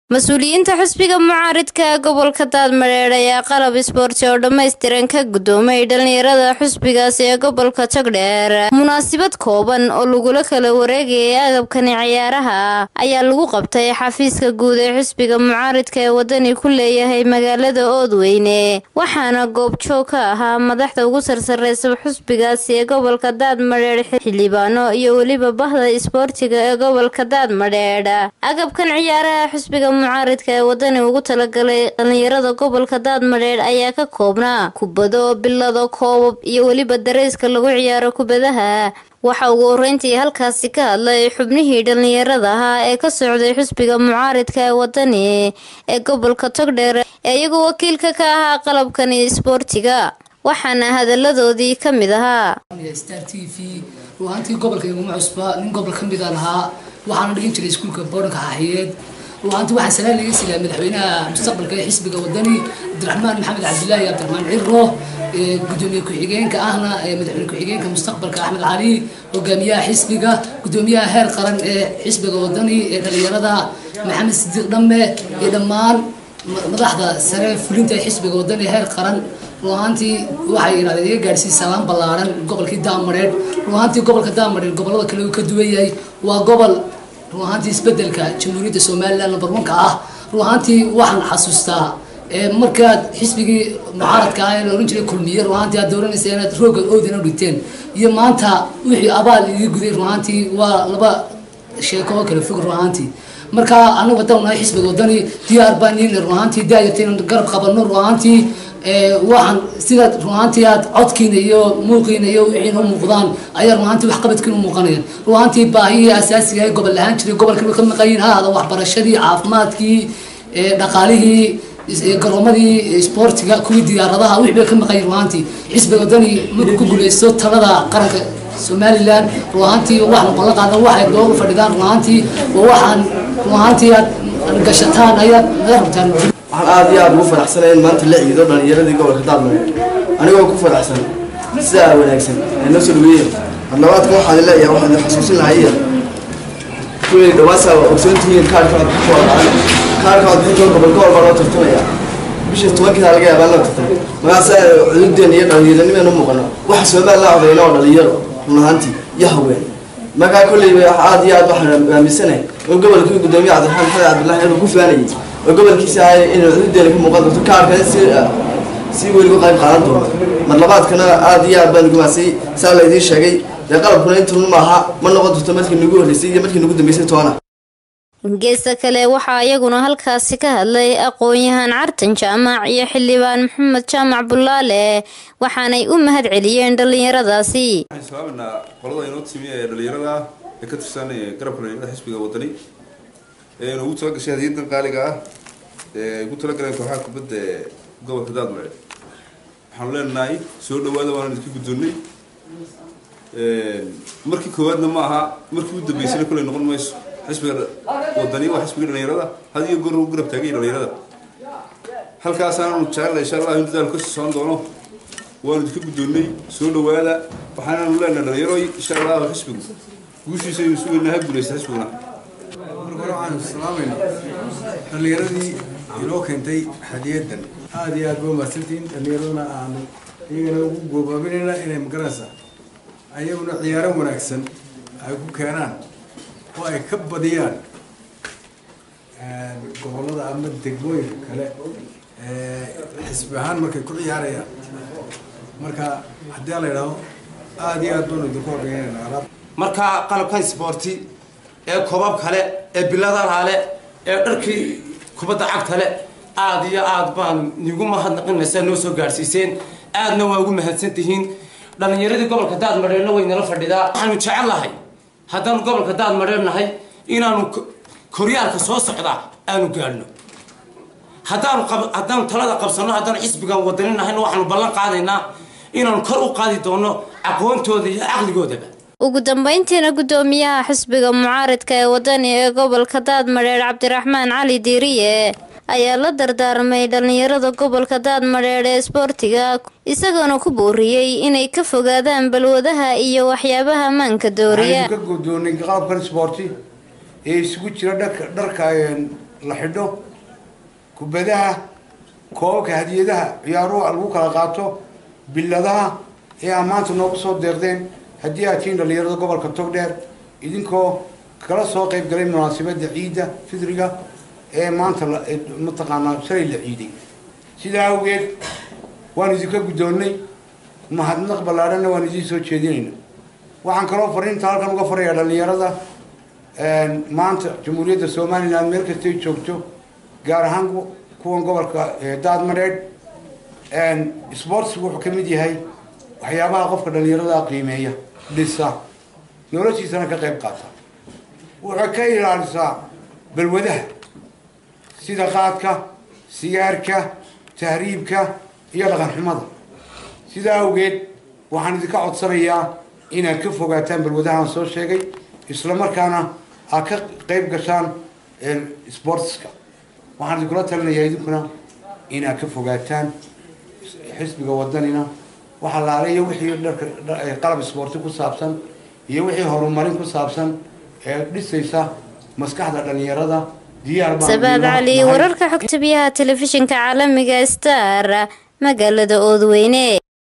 mas-uuliyiinta xisbiga mucaaridka ee gobolka daadmadheedh ayaa qalab isboorti oo dhammaystiran ka guddoomay dhalinyarada xisbigaasi ee gobolka jogdheer munaasabad kooban oo lagula kala wareegayay agabkani ciyaaraha ayaa lagu qabtay xafiiska guud ee xisbiga mucaaridka ee wadani ku leeyahay magaalada oodweyne waxaana goobjoog ka ahaa madaxda ugu sarsareysa xisbigaasi ee gobolka daadmadheedh xildhibaano iyo weliba bahda isboortiga ee gobolka daadmadheedh agabkan ciyaaraha xisbiga mucaaridka ee wadani ugu talagalay dhalinyarada gobolka daadmadheedh ayaa ka koobnaa kubado bilado koobab iyo weliba dareyska lagu ciyaaro kubadaha waxa ugu horeyntii halkaasi ka hadlay xubnihii dhalinyarada ahaa ee ka socday xisbiga mucaaridka ee wadani ee gobolka togdheer ee iyagoo wakiilka ka ahaa qalabkani isboortiga waxaana hadaladoodii ka mid ahaa star t v ruuhaantii gobolka iguma cusba nin gobol ka mida lahaa waxaana dhigin jiray iskuulka boodhanka xaxiyeed ruuhaantii waxaa salaan laga siilaa madaxweynaha mustaqbalka ee xisbiga wadani cabdiraxmaan maxamed cabdilaahi cabdiraxmaan ciro gudoomiye ku-xigeenka ahna madaxweyne ku-xigeenka mustaqbalka axmed cali hogaamiyaha xisbiga gudoomiyaha heer qaran ee xisbiga wadani ee dhalinyarada maxamed sidiiq dhamme iyo dhammaan madaxda sare fulinta ee xisbiga wadani heer qaran ruuhaantii waxay yidhahdeen iga gaadhsiin salaan ballaaran gobolkii daamareed ruuhaantii gobolka daamareed gobolada kale uu ka duwan yahay waa gobol ruuhaantii isbedelka jamhuuriyadda somalilan number one-ka ah ruuhaantii waxaan xasuustaa markaad xisbigii mucaaradka ah ee la ohan jiray kulmiye ruuhaantii aad dooranaysa inaad rooga oodana dhigteen iyo maanta wixii abaal ii guday ruuhaantii waa laba sheeko oo kala fog ruuhaantii marka anagu haddaan nahay xisbiga wadani diyaar baan yihin ruuhaantii daayarta inaan garab qabano ruuhaantii waxaan sidaad ruuhaantii aad codkiina iyo muuqiina iyo wixiina u muuqdaan ayaa ruuhaantii waxqabadkiina u muuqanayaan ruuhaantii baahihii asaasiga ee gobol ahaan jiray gobolkii ka maqayin ha ahada waxbarashadii caafimaadkii dhaqaalihii garoomadii isboortiga kuwii diyaaradaha wixii bay ka maqayin ruuhaantii xisbiga wadani markuu ku guuleysto talada qaranka somalilan ruuhaantii waxaan ballan qaadan waxay dooga fadhidaan ruuhaantii waxaan ruuhaantii aad gashataan ayaad naga rabtaan waxaan aada iyo aada ugu faraxsanay in maanta la ciido dhalinyaradii gobolka daadmareed anigoo ku faraxsan sidaa wanaagsan ay noo soo dhaweeyeen hadlabaadka waxaan leeyahay waxaan idin xasuusin lahaya kuwii dhawaasaa ogsoontihiin kaarkaad ku walaacay kaarkaad bixintoon gobol gobol baa loo tartamaya bisha tobankiisa laga yaabaa loo tartamay magaasa cududeen iyo dhalinyaranimeen u muuqano waxa soomaal la odayna oo dhalinyaro run ahaantii iyo haween markaa kolleyba aada iyo aad waxaan aaminsanahay oo gobolkii gudoomiye cabdiraxmaan maxamed cabdillahi inuu ku faanayay oo gobolkiisa ahay inuu cududeena ka muuqan doonto kaarkana si si weligu qayb qaadan doonto mar labaadkana aada iyo aad baan gumaasay saa la idiin sheegay dee qalabkuna intunu maaha ma noqon doonto markii nagu horreysay iyo markii nagu dambeysay toona geesta kale waxaa iyaguna halkaasi ka hadlay aqoon-yahaan cartan jaamac iyo xildhibaan maxamed jaamac bulaale waxaanay u mahad celiyeen dhalinyaradaasi waxaan islaaminaa qolada inoo timi ee dhalinyarada ee ka tirsan garabka dhalinyarada xisbiga wadani ee ugu talagashay hadiyadan qaaliga ah ee ay ugu talagaleen kooxaha kubadda ee gobolka daadmare waxaanu leenahay soo dhawaada waana idinka guddoonnay markii koowaadna ma aha markii u dambeysana koley noqon mayso xisbiga wadani waa xisbiga dhalinyarada had iyo goor ugu garab taagay dhalinyarada halkaasaanu jecella insha allah in dadaalku kasii socon doono waanu idinka guddoonnay soo dhawaada waxaanaanu leenahay dhalinyaro insha allah xisbigu guushiisa aynu sugayna ha guuleysta xisbiguna marka hore waxaanu salaamayna dhallinyaradii inoo keentay hadiyadan aada iyo aad ba umahadsantihiin dhallinyaraduna aanu iyagana ugu goobaabinayna inay magaranaysa ayaguna ciyaaro wanaagsan ay ku keenaan oo ay ka badiyaan gobollada ama degmooyinka kale xisbi ahaan markay ku ciyaarayaan marka haddii la yidhaahdo aada iyo aad baanu idinku horgeynayna marka qalabkan sboorti ee kobab kale ee biladalaale ee dharkii kubadda cagtale aada iyo aad baan nigu mahadnaqinaysaa noo soo gaadhsiiseen aadna waa ugu mahadsan tihiin dhallinyaradii gobolka daadmadheerna way nala fadhidaa waxaanu jecel lahay haddaanu gobolka daadmadheer nahay inaanu koryaalka soo socdaa aanu gaadhno haddaanu haddaanu talada qabsanno haddaanu xisbigan wadani nahayna waxaanu ballan qaadaynaa inaanu kor u qaadi doonno aqoontooda iyo caqligoodaba ugu dambeyntiina guddoomiyaha xisbiga mucaaridka ee wadani ee gobolka daadmadheer cabdiraxmaan cali diiriye ayaa la dardaarmay dhalinyarada gobolka daadmadheer ee isboortiga isagoona ku booriyey inay ka fogaadaan balwadaha iyo waxyaabaha maanka dooriya ka guddoonay qalabkan isboorti ee isugu jira dharka dharka la xidho kubadaha koobabka hadiyadaha ciyaaruhu lagu kala qaato biladaha ee aa maanta noogu soo deeqdeen haddii aad tihiin dhalinyarada gobolka togdheer idinkoo kala soo qayb galay munaasabadda ciidda fidriga ee maanta mataqaanaa shalay la ciiday sidaa awgeed waan idinka guddoonnay mahadnaq ballaadhanna waan idiin soo jeedinayna waxaan kaloo fariinta halkan uga farayaa dhalinyarada maanta jamhuuriyadda somalilan meel kastay joogto gaar ahaan kuwan gobolka daadmareedh sportsku wuxuu ka mid yahay waxyaabaha qofka dhalinyarada qiimeeya dhisa noloshiisana ka qayb qaata wuxuu ka ilaalisaa balwadaha sida qaadka sigaarka tahriibka iyo dhaqan xumada sidaa awgeed waxaan idinka codsanayaa inaad ka fogaataan balwadahaan soo sheegay isla markaana aad ka qayb gashaan sportska waxaan idinkula talinayaa idinkuna inaad ka fogaataan xisbiga wadanina waxa laala iyo wixii dharka qalab isboorti ku saabsan iyo wixii horumarin ku saabsan ee dhisaysa maskaxda dhalinyarada diyaar sabaad cali wararka xogta biyaha telefishinka caalamiga star magaalada oodweyne